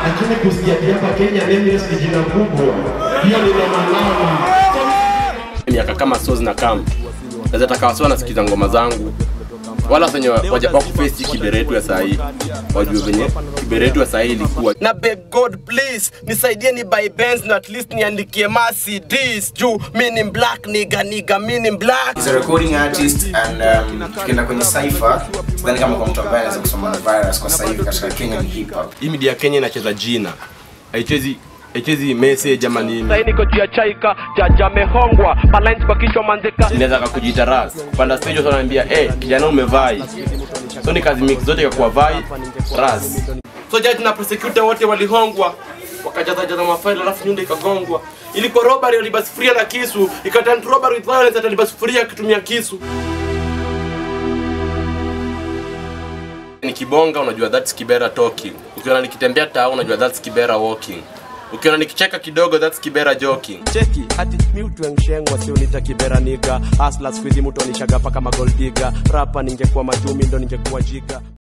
lakini kusikia ati hapa Kenya Nameless ni jina kubwa, hiyo ni mamalama. miaka kama so zina kam naweza taka wasiwa nasikiza ngoma zangu wala wenye wakufesi kiberetu ya sahii wajue venye kiberetu ya sahii ilikuwa na beg god please nisaidie ni buy Benz na at least niandikie Mercedes juu mi ni black niga niga mi ni black He's a recording artist and um, tukienda kwenye cypher sidhani kama kwa mtu ambaye anaweza kusoma na virus kwa sasa hivi katika Kenyan hip hop. hii media ya Kenya inacheza jina haichezi haichezi message ama nini Sasa niko juu ya chaika jaja amehongwa balance kwa kichwa manzeka inaweza kakujiita ras kupanda stage watu wanaambia eh kijana umevai so ni kazi mix zote kwa vai ras so judge na prosecutor wote walihongwa wakajaza jaza mafaili alafu nyunda ikagongwa ilikuwa robbery walibasi sufuria na kisu ikaturn to robbery with violence atalibasi sufuria akitumia kisu nikibonga unajua that's kibera talking ukiona nikitembea taa unajua that's kibera walking ukiona nikicheka kidogo that's kibera joking cheki hati mi utwengshengwa sio nitakibera niga asla skuizi mtu anishaga paka magoldiga rapa ningekuwa majumi ndo ningekuwa jiga